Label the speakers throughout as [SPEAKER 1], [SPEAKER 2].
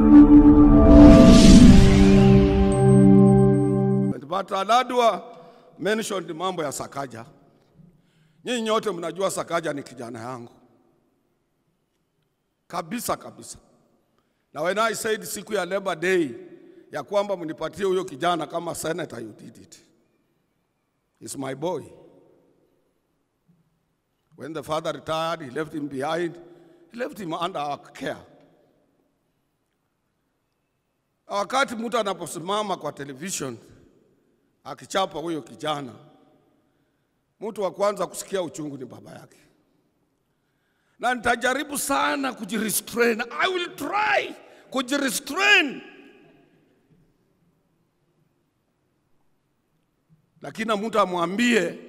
[SPEAKER 1] But Aladwa mentioned mambo ya Sakaja. Nyinyi nyote mnajua Sakaja ni kijana yangu kabisa kabisa, na when I said siku ya Labor Day ya kwamba mnipatie huyo kijana kama senator, you did it. He's my boy. When the father retired, he left him behind. He left him under our care. Wakati mtu anaposimama kwa television akichapa huyo kijana, mtu wa kwanza kusikia uchungu ni baba yake, na nitajaribu sana kujirestrain. I will try kujirestrain, lakini mtu amwambie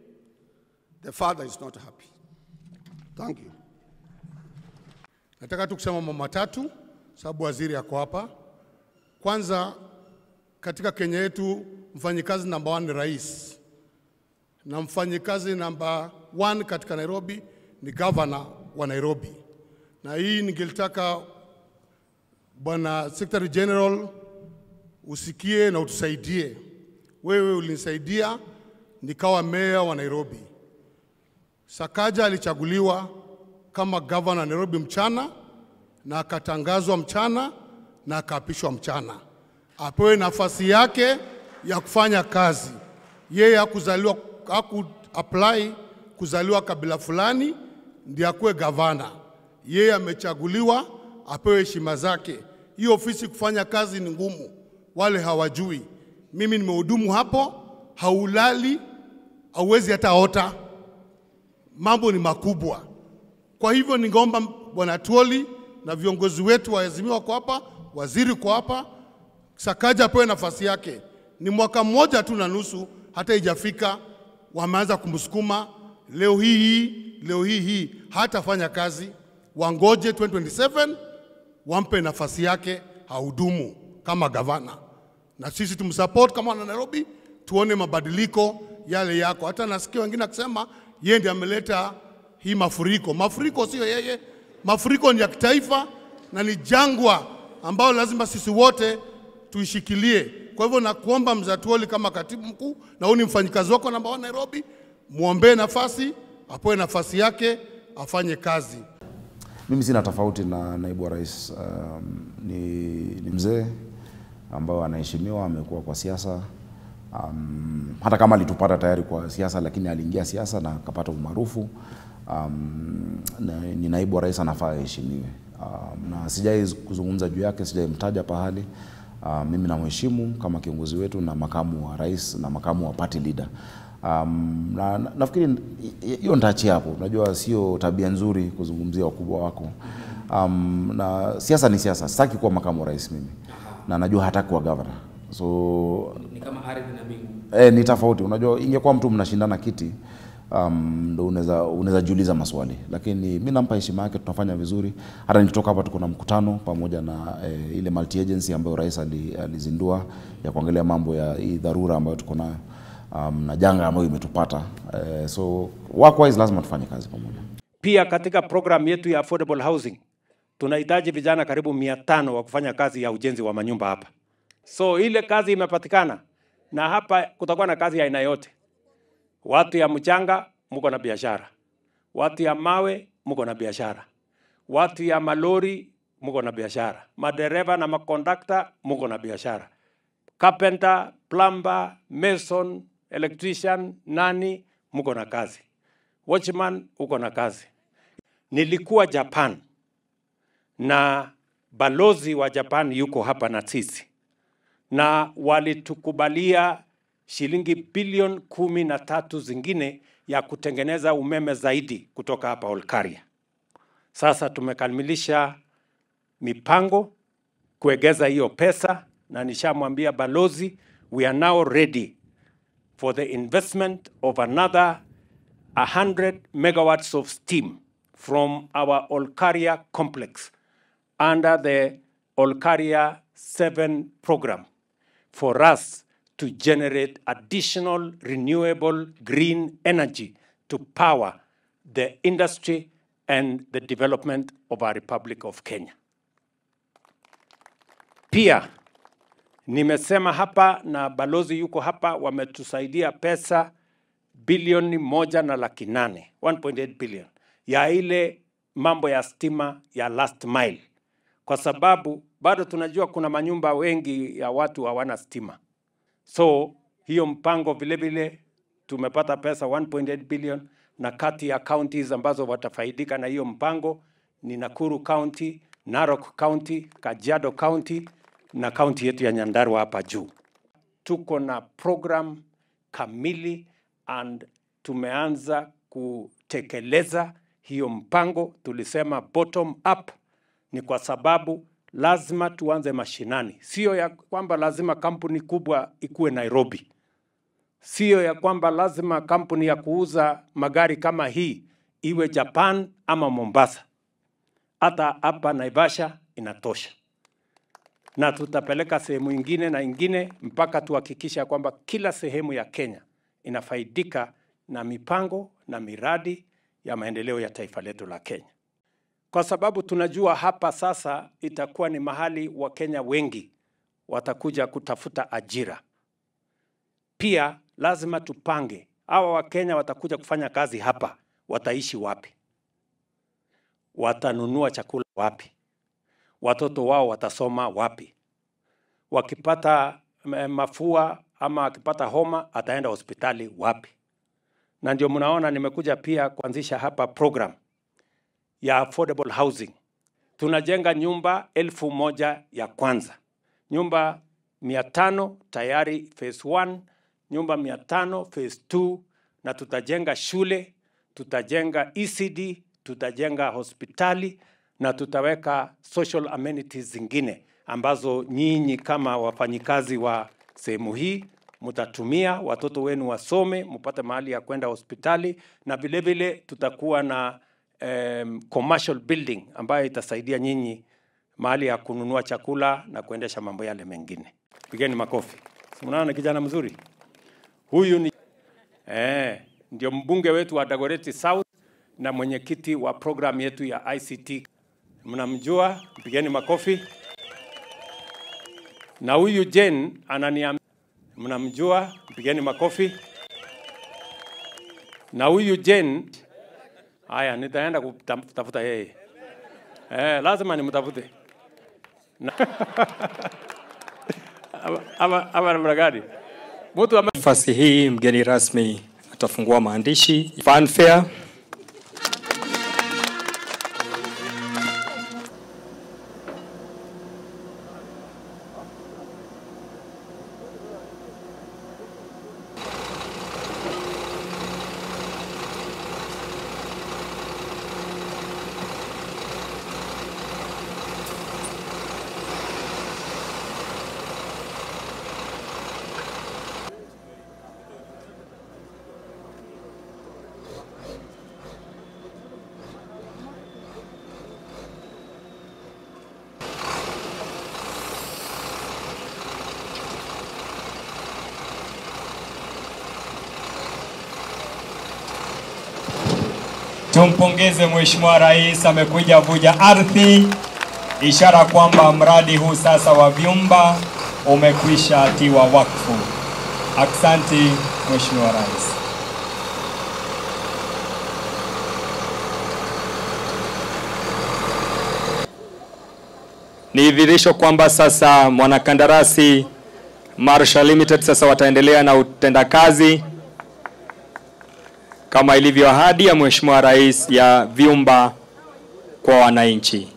[SPEAKER 1] the father is not happy. Thank you.
[SPEAKER 2] Nataka tu kusema mambo matatu sababu waziri ako hapa. Kwanza, katika Kenya yetu mfanyikazi namba one ni rais, na mfanyikazi namba one katika Nairobi ni gavana wa Nairobi, na hii ningelitaka bwana Secretary General usikie na utusaidie. Wewe ulinisaidia nikawa meya wa Nairobi. Sakaja alichaguliwa kama gavana wa Nairobi mchana na akatangazwa mchana na akaapishwa mchana, apewe nafasi yake ya kufanya kazi. Yeye hakuzaliwa haku apply kuzaliwa kabila fulani ndiye akuwe gavana. Yeye amechaguliwa apewe heshima zake. Hii ofisi kufanya kazi ni ngumu, wale hawajui. Mimi nimehudumu hapo, haulali, hauwezi hata ota, mambo ni makubwa. Kwa hivyo ningeomba bwana Tuoli na viongozi wetu wa Azimio wako hapa, waziri kwa hapa, Sakaja apewe nafasi yake. Ni mwaka mmoja tu na nusu, hata ijafika, wameanza kumsukuma leo hii hii leo hii hii hatafanya kazi. Wangoje 2027 wampe nafasi yake, hahudumu kama gavana, na sisi tumsupport kama wana Nairobi, tuone mabadiliko yale yako. Hata nasikia wengine akisema yeye ndiye ameleta hii mafuriko. Mafuriko sio yeye, mafuriko ni ya kitaifa na ni jangwa ambayo lazima sisi wote tuishikilie. Kwa hivyo nakuomba Mzatuoli kama katibu mkuu, na huyu ni mfanyikazi wako namba 1 Nairobi, mwombee nafasi, apewe nafasi yake, afanye kazi.
[SPEAKER 3] Mimi sina tofauti na naibu wa rais. Um, ni, ni mzee ambao anaheshimiwa, amekuwa kwa siasa um, hata kama alitupata tayari kwa siasa, lakini aliingia siasa na akapata umaarufu um, na, ni naibu wa rais, anafaa aheshimiwe. Um, na sijai kuzungumza juu yake, sijaimtaja pahali. Um, mimi namheshimu kama kiongozi wetu na makamu wa rais na makamu wa party leader. Um, na, na, nafikiri hiyo nitaachia hapo. Unajua sio tabia nzuri kuzungumzia wakubwa wako. Um, na siasa ni siasa. Sitaki kuwa makamu wa rais mimi, na najua hataki kuwa governor, so
[SPEAKER 4] ni kama ardhi na mbingu.
[SPEAKER 3] eh, ni tofauti. Unajua ingekuwa mtu mnashindana kiti um, ndo unaweza unaweza jiuliza maswali, lakini mi nampa heshima yake, tunafanya vizuri. Hata nikitoka hapa tuko na mkutano pamoja na eh, ile multi agency ambayo rais ali- alizindua ya kuangalia mambo ya hii dharura ambayo tuko nayo um, na janga ambayo imetupata eh, so workwise lazima tufanye kazi pamoja.
[SPEAKER 5] Pia katika program yetu ya affordable housing tunahitaji vijana karibu mia tano wa kufanya kazi ya ujenzi wa manyumba hapa. So ile kazi imepatikana, na hapa kutakuwa na kazi ya aina yote. Watu ya mchanga mko na biashara, watu ya mawe mko na biashara, watu ya malori mko na biashara, madereva na makondakta mko na biashara, carpenter, plumber, mason, electrician, nani mko na kazi, watchman uko na kazi. Nilikuwa Japan na balozi wa Japan yuko hapa na sisi, na walitukubalia shilingi bilioni kumi na tatu zingine ya kutengeneza umeme zaidi kutoka hapa Olkaria. Sasa tumekamilisha mipango kuegeza hiyo pesa, na nishamwambia balozi we are now ready for the investment of another 100 megawatts of steam from our Olkaria complex under the Olkaria 7 program for us to generate additional renewable green energy to power the industry and the development of our Republic of Kenya. Pia nimesema hapa na balozi yuko hapa, wametusaidia pesa bilioni moja na laki nane 1.8 billion ya ile mambo ya stima ya last mile, kwa sababu bado tunajua kuna manyumba wengi ya watu hawana stima. So hiyo mpango vile vile tumepata pesa 1.8 billion, na kati ya counties ambazo watafaidika na hiyo mpango ni Nakuru County, Narok County, Kajiado County na county yetu ya Nyandarua hapa juu. Tuko na program kamili and tumeanza kutekeleza hiyo mpango. Tulisema bottom up ni kwa sababu lazima tuanze mashinani, sio ya kwamba lazima kampuni kubwa ikuwe Nairobi, sio ya kwamba lazima kampuni ya kuuza magari kama hii iwe Japan ama Mombasa. Hata hapa Naivasha inatosha, na tutapeleka sehemu ingine na ingine mpaka tuhakikisha kwamba kila sehemu ya Kenya inafaidika na mipango na miradi ya maendeleo ya taifa letu la Kenya kwa sababu tunajua hapa sasa itakuwa ni mahali Wakenya wengi watakuja kutafuta ajira. Pia lazima tupange hawa Wakenya watakuja kufanya kazi hapa, wataishi wapi? Watanunua chakula wapi? Watoto wao watasoma wapi? Wakipata eh, mafua ama akipata homa ataenda hospitali wapi? Na ndio mnaona nimekuja pia kuanzisha hapa program ya affordable housing. Tunajenga nyumba elfu moja ya kwanza, nyumba mia tano tayari phase 1, nyumba mia tano phase 2, na tutajenga shule, tutajenga ECD, tutajenga hospitali na tutaweka social amenities zingine ambazo nyinyi kama wafanyikazi wa sehemu hii mtatumia, watoto wenu wasome, mpate mahali ya kwenda hospitali, na vile vile tutakuwa na um, commercial building ambayo itasaidia nyinyi mahali ya kununua chakula na kuendesha mambo yale mengine. Pigeni makofi. Si mnaona kijana mzuri huyu? Ni eh, ndio mbunge wetu wa Dagoretti South na mwenyekiti wa program yetu ya ICT. Mnamjua? Pigeni makofi. Na huyu Jen ananiambia, mnamjua? Pigeni makofi. Na huyu Jen Haya, nitaenda kutafuta yeye. Eh, lazima nimtafute. Na- Ama- ama ama namna gani? Mtu ame
[SPEAKER 4] Nafasi hii mgeni rasmi atafungua maandishi fanfare. Tumpongeze Mheshimiwa Rais, amekuja vuja ardhi, ishara kwamba mradi huu sasa wa vyumba umekwisha tiwa wakfu. Aksanti Mheshimiwa Rais. Ni dhihirisho kwamba sasa mwanakandarasi Marshall Limited sasa wataendelea na utendakazi kama ilivyo ahadi ya Mheshimiwa Rais ya vyumba kwa wananchi.